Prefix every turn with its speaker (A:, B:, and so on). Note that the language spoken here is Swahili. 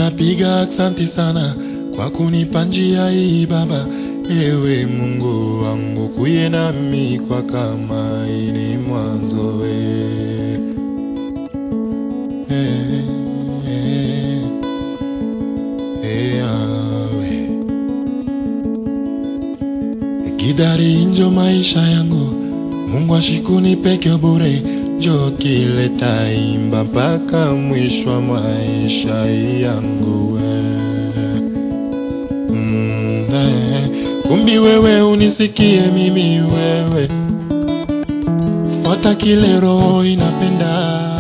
A: napiga aksanti sana kwa kunipa njia hii Baba. Ewe Mungu wangu, kuye nami kwa kama ini mwanzo we. Eh, eh, eh, yawe. Kidari njo maisha yangu, Mungu ashikuni peke bure, njo kileta imba mpaka mwisho wa maisha yangu we. Mm, eh, kumbi wewe unisikie mimi wewe, fuata kile roho inapenda